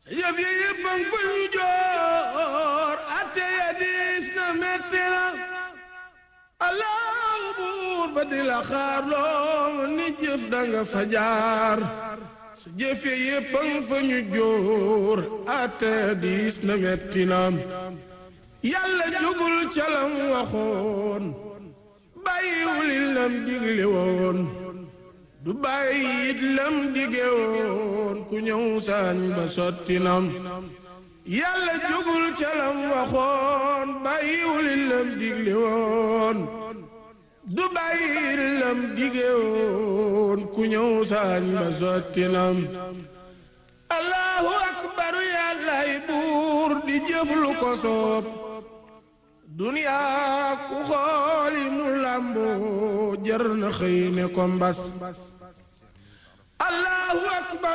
yëf yi yëpp a ngi fa ñu joor atte ya diis na metti na allahu buur ba di la xaar loo ni jëf danga fa jaar sa jëf yi yëpp a ngi fa ñu joor atte ya diis na metti na yàlla jugul ca lam waxoon bàyyiwul lam digle woon du bàyyi it lam dige woon ku ñëw saañ ba sotti nam yàlla jugul ca lam waxoon bàyyiwul lam digle woon du bàyyi it lam dige woon ku ñëw saañ ba sotti nam allahu akbaru yàllaay buur di jëf lu ko soob duniyaa ku xooli mu làmboo jar na xëy ne ko mbas